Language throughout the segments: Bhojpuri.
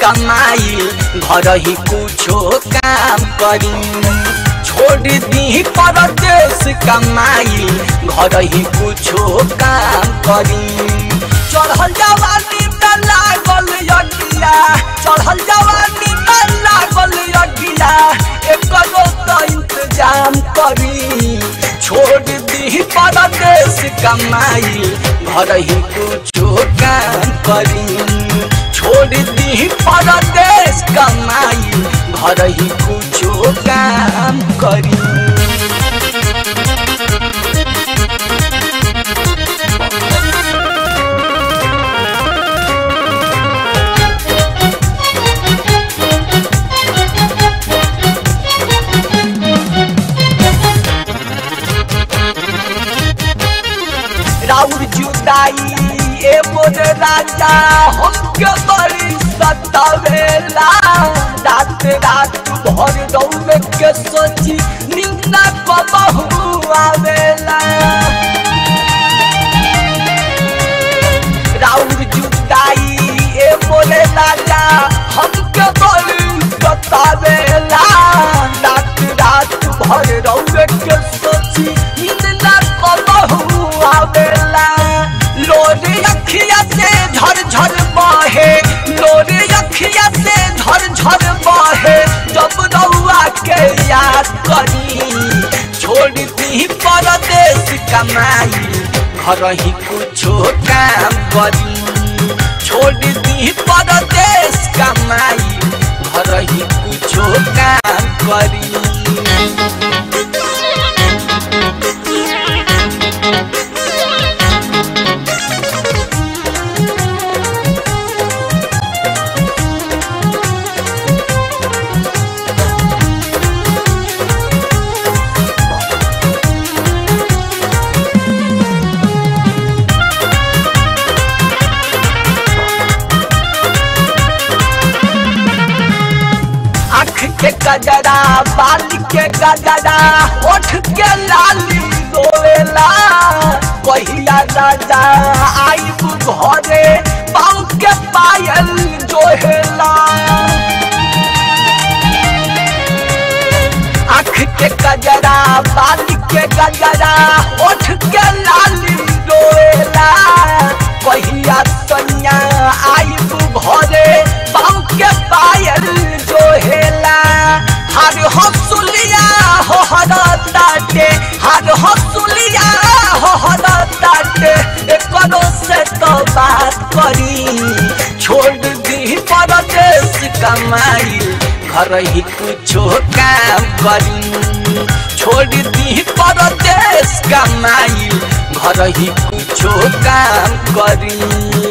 कमाई घर ही कुछो काम करी छोड़ दी परदेश कमाई घर ही कुछो काम करी चढ़ल जवानी में लागल यगिया चढ़ल जवानी में लागल यगिया एकरो तो इंतजाम करी छोड़ दी परदेश कमाई घर ही कुछो काम करी छोड़ दी परदेश कमाई घर ही कुछो काम करी राउर जुदाई ए मोर राजा हमके बड़ी सतावेला रात रात भर दौड़ के सोची निंदा कबहू आवेला राउर जुदाई ए मोर राजा हमके बड़ी सतावेला रात रात भर दौड़ के सोची निंदा कबहू आवेला लोरे अखिया से झर झर बहे लोरे अखिया से झर झर बहे जब रउआ के याद करी छोड़ दी परदेश कमाई घर ही कुछो काम करी छोड़ दी परदेश कमाई घर ही कुछो काम करी आँख के गजरा बाल के गजरा ओठ के लाली रोएला कहिया राजा आइब घरे पाँव के पायल जोहेला आँख के गजरा बाल के गजरा ओठ के लाली रोएला कहिया सैया आइब घरे पाँव के पायल जोहेला हर हसुलिया हो हर ताटे हर हसुलिया हो हर ताटे एकरो से तो बात करी छोड़ दी परदेश कमाई घर ही कुछो काम करी छोड़ दी परदेश कमाई घर ही कुछो काम करी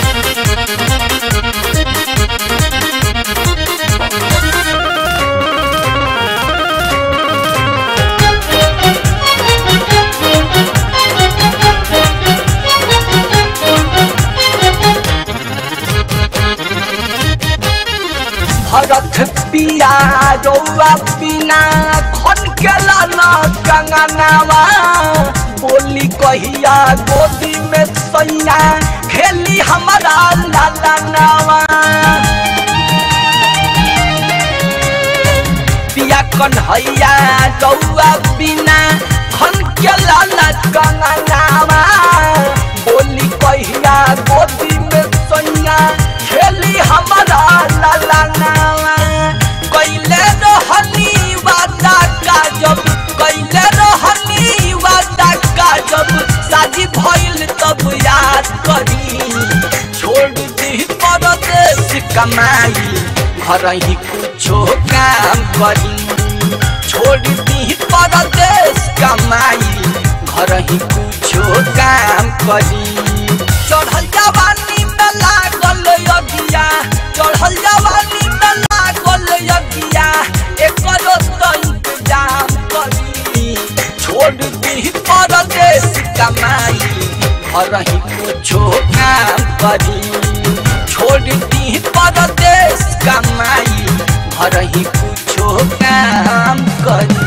भरत पिया रौआ बिना खन के लाना कंगनावा बोली कहिया गोदी में सैया खेली हमारा लाला नावा पिया कन्हैया रौआ बिना खन के लाना कंगनावा बोली कहिया गोदी में सैया खेली हमारा लाला नावा कैले रहनी वादा का जब कैले रहनी वादा का जब शादी भइल तब याद करी छोड़ दी परदेश कमाई घर ही कुछो काम करी छोड़ दी परदेश कमाई घर ही कुछो काम करी चढ़ल जवानी में लागल यगिया चढ़ल जवानी में लागल यगिया एकरो तो इंतजाम करी छोड़ दी परदेश कमाई घर ही कुछो काम करी छोड़ दी परदेश कमाई घर ही कुछो काम करी